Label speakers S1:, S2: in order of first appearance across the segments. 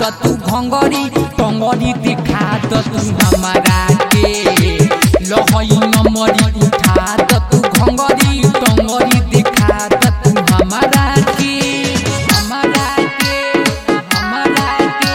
S1: त तू भंगरी टंगरी दिखा त तू हमारा के लहई नमरी उठा त तू भंगरी टंगरी दिखा त तू हमारा के हमारा के हमारा के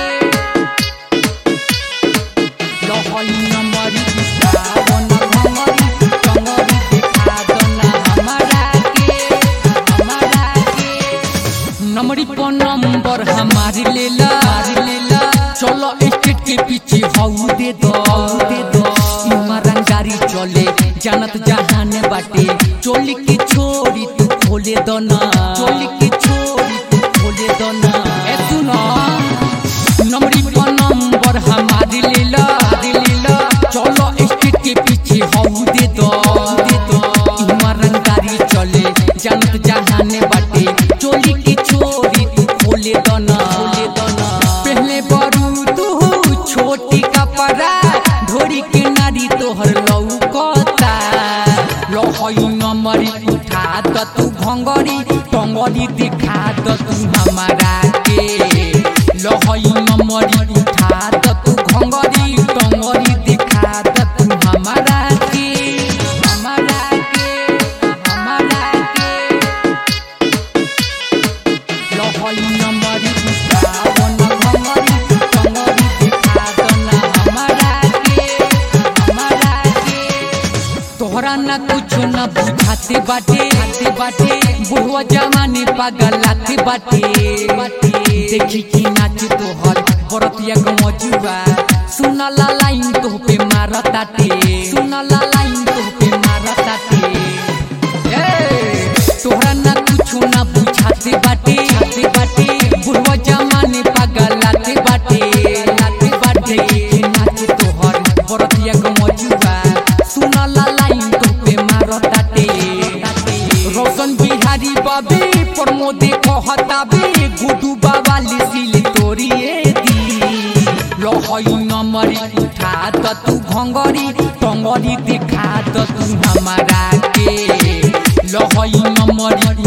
S1: लहई नमरी उठा न भंगरी टंगरी दिखा त ना हमारा के हमारा के नंबरी पर नंबर हमारी लेला लेला चलो स्टेट के पीछे हाउ दे दो दे दो इमरन गाड़ी चले जानत जहाने बाटे चोली की छोरी तू खोले दो ना चोली की छोरी तू खोले दो ना ए सुनो नंबरी पर नंबर हमारी लेला लेला चलो स्टेट के पीछे हाउ दे दो दे दो इमरन गाड़ी चले जानत जहाने बाटे चोली की छोरी तू खोले दो ना खोले दो ना पहले बरू तू छोटी कपड़ा ढोरी के नारी तोहर लौकता लहई नमरी उठा त तू भंगरी टंगरी दिखा त तू हमारा के लहई नमरी उठा त तू भंगरी टंगरी दिखा त तू हमारा के हमारा के हमारा के लहई नमरी उठा न भंगरी टंगरी दिखा त ना हमारा के हमारा के तोहरा ना कुछ ना बुझाते बाटे आते बाटे बुढ़वा जमाने पागलाते बाटे देखी की नाच तोहर बरतिया गमजुआ सुना ला लाइन तो पे मारताटे सुना ला लाइन तो पे मारताटे ए तोहरा ना कुछ ना बुझाते बाटे आते बाटे बुढ़वा जमाने पागलाते बाटे लाते बाटे देखी नाच तोहर बरतिया गमजुआ सुना ला लाइन तो पे मारताटे रोशन बिहारी बाबे प्रमोदे कहताबे गुडू बाबा लिसिल तोरिए दी लहई नमरी उठा त तू भंगरी टंगरी दिखा त तू हमारा के लहई नमरी